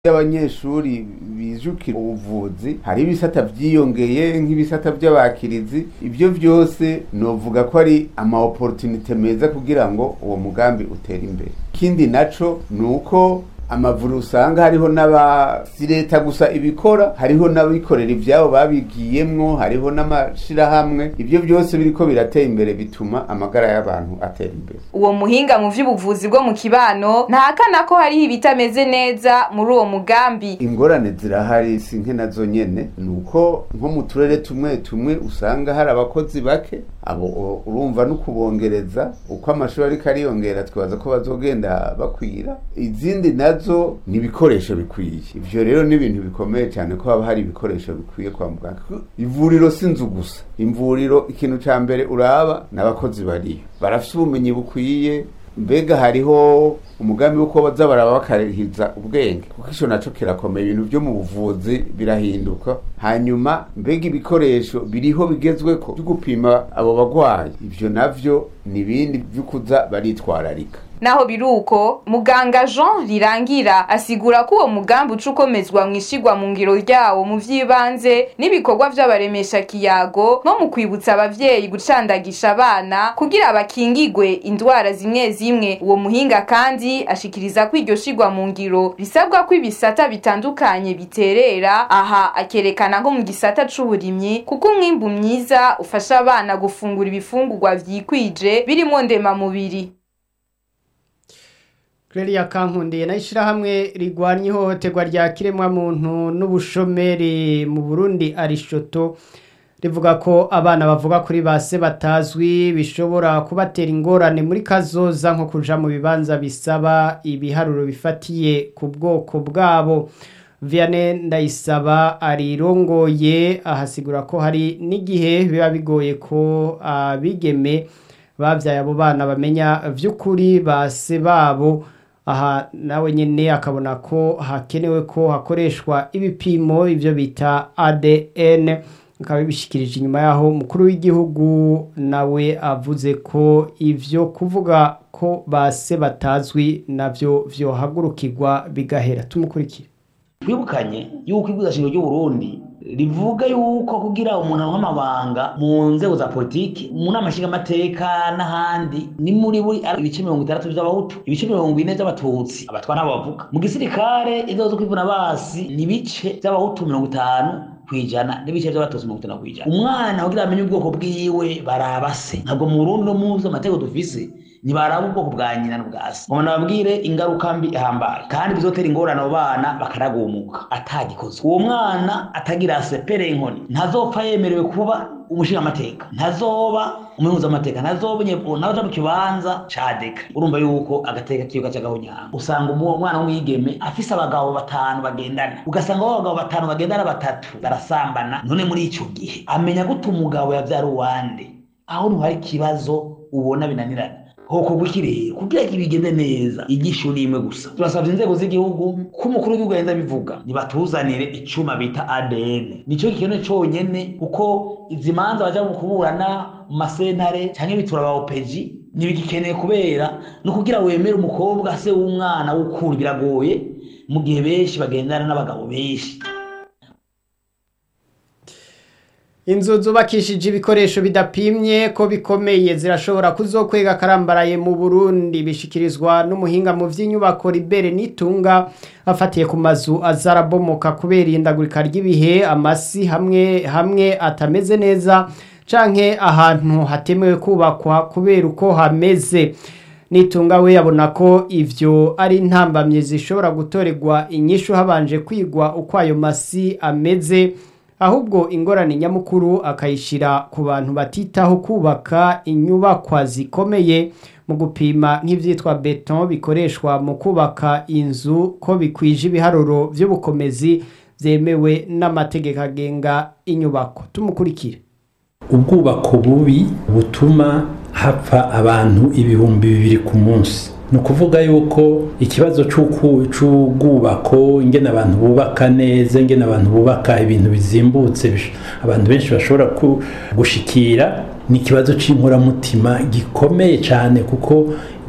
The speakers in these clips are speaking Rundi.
y'abanyeshuri bijukira ubuvuzi hari ibisata vyiyongeye nk'ibisata vy'abakirizi ivyo vyose novuga ko ari ama opportunité meza kugira ngo uwo mugambi utere imbere ikindi naco ni uko amavuriro usanga hariho n'aba si leta gusa ibikora hariho n'abikorera ivyabo babigiyemwo hariho n'amashirahamwe ivyo vyose biriko biratera imbere bituma amagara y'abantu atera imbere uwo muhinga mu vy'ubuvuzi bwo mu kibano ntahakana ko hariho ibitameze neza muri uwo mugambi ingorane zirahari si nke nazo nyene ni uko nko mu turere tumwe tumwe usanga hari abakozi bake abo o- urumva no kubongereza uko amashuri ariko ariyongera twibaza ko bazogenda bakwira izindi nazo ni ibikoresho bikwiye ivyo rero ni ibintu bikomeye cyane ko haba hari ibikoresho bikwiye kwa muganga ivuriro si inzu gusa imvuriro ikintu ca mbere uraba n'abakozi bariyo barafise ubumenyi bukwiye mbega hariho umugambi wo baza baraba bakarihiza ubwenge kuko ico naco kirakomeye ibintu vyo mu buvuzi birahinduka hanyuma mbega ibikoresho biriho bigezweko vyo gupima abo bagwayi ivyo navyo ni ibindi vy'ukuza baritwararika naho biruko muganga Jean Rirangira asigura ko uwo mugambi uca ukomezwa mu ishigwa mu ngiro ryawo mu vy'ibanze n'ibikorwa vy'abaremesha kiyago nko mu kwibutsa abavyeyi gucandagisha abana kugira bakingigwe indwara zimwe zimwe uwo muhinga kandi ashikiriza ko iryo shigwa mu ngiro risabwa ko ibisata bitandukanye biterera aha akerekana nko mu gisata c'uburimyi kuko umwimbu mwiza ufasha abana gufungura ibifungurwa vyikwije birimo ndemamubiri Claria Kankundiye na ishirahamwe rigwanya ihohoterwa rya kiremwa muntu n'ubushomeri mu Burundi Arishoto rivuga ko abana bavuga kuri base batazwi bishobora kubatera ingorane muri kazoza nko kuja mu bibanza bisaba ibiharuro bifatiye ku bwoko bwabo Vianney Ndayisaba arirongoye ahasigura ko hari n'igihe biba bigoye ko abigeme bavyaye abo bana bamenya vy'ukuri base babo aha nawe nyene akabona ko hakenewe ko hakoreshwa ibipimo ivyo bita ADN akaba bishikirije inyuma yaho umukuru w'igihugu nawe avuze ko ivyo kuvuga ko base batazwi navyo vyohagurukirwa bigahera tumukurikire twibukanye yuko ibwirizwa shingiro ry'uburundi rivuga yuko kugira umuntu aronke amabanga mu nzego za politiki mu nama nshingamateka n'ahandi ni muri buri ari ibice mirongo itandatu vy'abahutu ibice mirongo ine vy'abatutsi abatwa n'abo bavuga mu gisirikare inzego zo kwivuna basi ni ibice vy'abahutu mirongo itanu kwijana n'ibice vy'abatutsi mirongo itanu kwijana umwana kugira amenye ubwoko bwiwe baraba se ntabwo mu burundi no muzi amategeko dufise ntibaraba ubwoko bwa nyina n'ubwa se ngo nababwire ingaruka mbi ihambaye kandi bizotera ingorane abo bana bakaragumuka atagikozwe uwo mwana atagira sepere inkoni ntazopfa yemerewe kuba umushingamateka ntazoba umuhuzamateka ntazoba naza mu kibanza ca deka urumva yuko agateka kiyo gaca gahonyanga usanga uwo mwana w'umwigeme afise abagabo batanu bagendana ugasanga abo bagabo batanu bagendana batatu barasambana none muri ico gihe amenya gute umugabo yavyara uwande aho ntuhari ikibazo ubona binanirana hokorwa iki rero kugira ngo bigende neza igisho ni imwe gusa turasabye inzego z'igihugu ko umukuru w'igihugu yenda bivuga nibatuzanire icuma bita ADN nico gikenewe conyene kuko izi manza baja mu kuburana mu masentare canke bitura ba OPG ntibigikeneye kubera no kugira wemere umukobwa se w'umwana w'ukuri biragoye mu gihe benshi bagendana n'abagabo benshi inzu zubakishije ibikoresho bidapimye ko bikomeye zirashobora kuzokwega karambaraye mu Burundi bishikirizwa n'umuhinga mu vy'inyubako Libere Nitunga afatiye ku mazu azarabomoka kubera indagurika ry'ibihe amasi hamwe hamwe atameze neza canke ahantu hatemewe kubakwa kubera uko hameze nitunga we yabona ko ivyo ari intambamye zishobora gutorerwa inyishu habanje kwigwa uko ayo masi ameze ahubwo ingorane nyamukuru akayishira ku bantu batitaho kubaka inyubakwa zikomeye mu gupima nk'ivyitwa beton bikoreshwa mu kubaka inzu ko bikwije ibiharuro vy'ubukomezi vyemewe n'amategeko agenga inyubako tumukurikire ubwubako bubi butuma hapfa abantu ibihumbi bibiri ku munsi ni ukuvuga yuko ikibazo cy'ubwubako ingene abantu bubaka neza ingene abantu bubaka ibintu bizimbutse abantu benshi bashobora gushikira ni ikibazo cy'inkoramutima gikomeye cyane kuko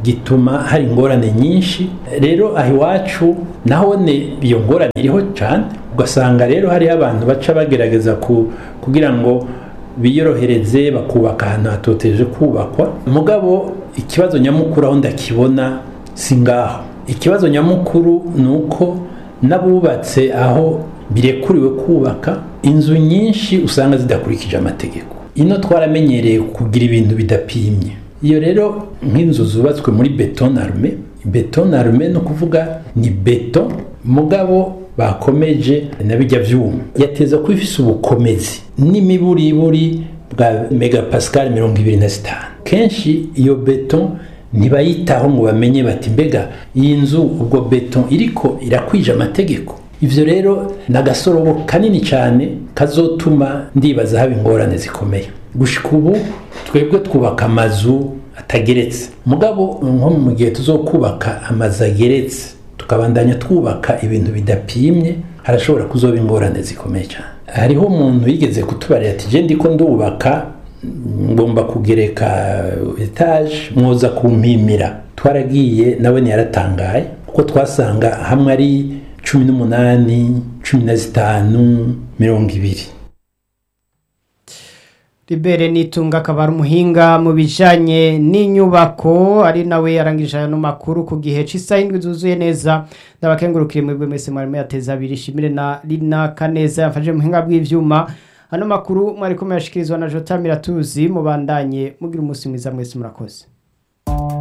gituma hari ingorane nyinshi rero aho iwacu nahone iyo ngorane iriho cyane ugasanga rero hariho abantu baca bagerageza kugira ngo biyorohereze bakubaka ahantu hatoteje kubakwa mugabo ikibazo nyamukuru aho ndakibona si ngaho ikibazo nyamukuru ni uko n'abubatse aho birekuriwe kubaka inzu nyinshi usanga zidakurikije amategeko ino twaramenyereye kugira ibintu bidapimye iyo rero nk'inzu zubatswe muri beton arme beton arme ni ukuvuga ni beto mugabo bakomeje na bijya byuma yateza ko ifise ubukomezi n'imiburiburi bwa megapascal mirongo ibiri na zitanu kenshi iyo beto ntibayitaho ngo bamenye bati mbega iyi nzu ubwo beto iriko irakwije amategeko ivyo rero ni agasorobo kanini cyane kazotuma ndibaza haba ingorane zikomeye gushika ubu twebwe twubaka amazu atageretse mugabo nko mu gihe tuzokubaka amazu ageretse tukabandanya twubaka ibintu bidapimye harashobora kuzoba ingorane zikomeye cyane hariho umuntu yigeze kutubarira ati je ndiko ndubaka ngomba kugereka etaje mwoza kumpimira twaragiye nawe ntiyaratangaye kuko twasanga hamwe ari cumi n'umunani cumi na zitanu mirongo ibiri Libere nitunga akaba ari umuhinga mu bijanye n'inyubako ari nawe yarangije ano makuru ku gihe cy'isaha indwi zuzuye neza ndabakengurukire mwebwe mwese mwarimo yateza abiri shimire na Lina Kaneza yafashe muhinga bw'ivyuma ano makuru mwari kumwe yashikirizwa na Jota Miratuzi mubandanye mugira umunsi mwiza mwese murakoze